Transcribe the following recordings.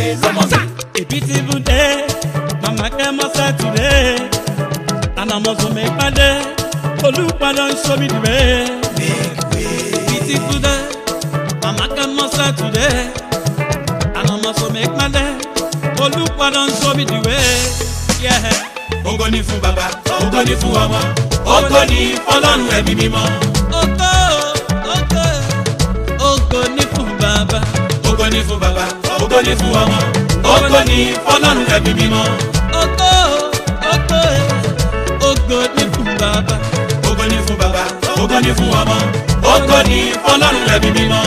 lọ́mọ mi. A beautiful day, Mama came outside today, and I must make my day. Oluwa don show me the way. make way. Beautiful day, Mama came outside today, and I must make my day. Oluwa don show me the way. Yeah. Ògo ni fún bàbá, ògo ni fún ọmọ, ògo ni fọlọ́run ẹ̀mí mímọ́. Ògo, ògo, ògo ni fún bàbá. Ògo ni fún bàbá, ògo ni fún ọmọ, ògo ni fọlọ́run ẹ̀mí mímọ́. Ògo, ògo, ògo ni fún bàbá. Ògo ni fún bàbá, ògo ni fún ọmọ, ògo ni fọlọ́run ẹ̀mí mímọ́.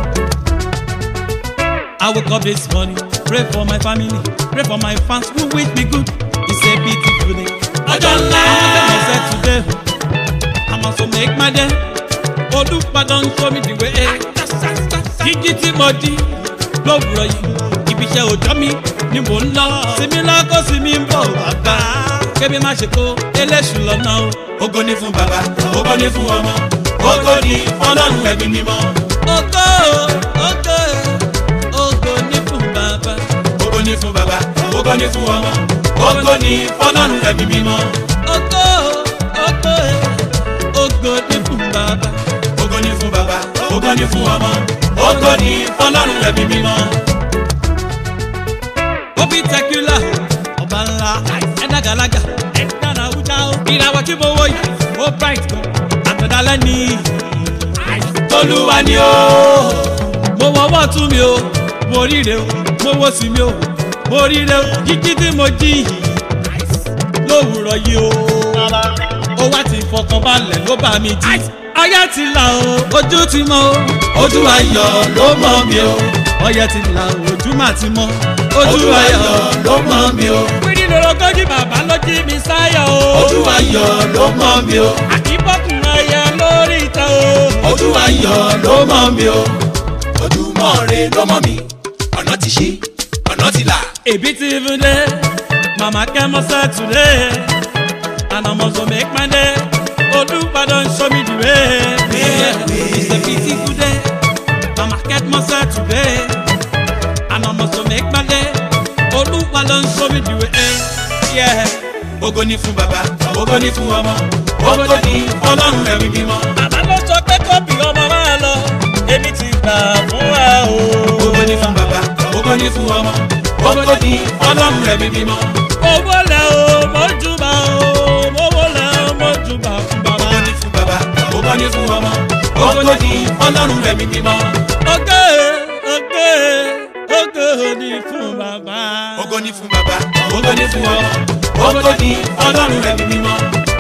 I woke up this morning, pray for my family, pray for my fans who wish me good. It's a beautiful day. Ọjọ́ ńlá. I said today, I must make my day. Olúwa don show me the way. Jíjí tí mo jí lówùrọ̀ yìí, ibi iṣẹ́ òjọ́ mi ni mò ń lọ. Sinmi lọ́kọ́ sinmi ń bọ̀ bàbá. Kébí má ṣe kó eléṣù lọ́nà o. Ògo ni fún bàbá, ògo ni fún ọmọ, ògo ni fọlọ́run ẹ̀mí mímọ́. Ògo, ògo, ògo ní fún bàbá. Ògo ni fún bàbá, ògo ni fún ọmọ, ògo ni fọlọ́run ẹ̀mí mímọ́. Ògo, ògo, ògo ní fún bàbá. Ògo ni fún bàbá, ògo ni fún ọmọ, ògo ni fọlọ́run ẹ̀mí mímọ́. Obi Tekula, ọba ńlá, ẹ̀dá gàlágà, ẹ̀dá nàwùjá o. Ìràwọ̀ tí mo wọ yìí, ó bright gan, àtọ̀dálẹ́ ni. Olúwa ni ó. Mo wọ ọwọ́ tún mi o, mo ríre o, mo wo sí mi o, mo ríre o. Jíjí tí mo jí yìí, lówùrọ̀ yìí o. Ó wá ti fọkàn balẹ̀ ló bá mi jí. Ayé ti là o, ojú ti mọ́ o. Ojú ayọ̀ ló mọ̀ mi o. Ọyẹ ti là o, ojú mà ti mọ́. Ojú ayọ̀ ló mọ̀ mi o. Pírí lorogójì bàbá ló jí mi sáyọ̀ o. Ojú ayọ̀ ló mọ̀ mi o. Àkíbọ̀kùn ẹyẹ lórí ìta o. Ojú ayọ̀ ló mọ̀ mi o. Ojúmọ́ re ló mọ̀ mi. Ọ̀nà ti ṣí, ọ̀nà ti là. A beautiful day, Mama came outside today, and I must make my day. Olúwa don show me the way. Yeah. It's a beautiful day, Mama came outside today, and I must make my day. Olúwa don show me the way. Yeah. Ògo ni fún bàbá, ògo ni fún ọmọ, ògo ni fọlọ́run ẹ̀mí mímọ́. Bàbá ló sọ pé kọ́bì ọmọ máa lọ, èmi ti gbà fún wa o. Ògo ni fún bàbá, ògo ni fún ọmọ, ògo ni fọlọ́run ẹ̀mí mímọ́. Owó lẹ̀ o, mọ́júbà o, owó lẹ̀ o, mọ́júbà fún bàbá. Ògo ni fún bàbá, ògo ni fún ọmọ, ògo ni fọlọ́run ẹ̀mí mímọ́. Ògo, ògo, ògo ni fún bàbá. Ògo ni fún bàbá, ògo ni fún ọmọ, ògo ni fọlọ́run ẹ̀mí mímọ́.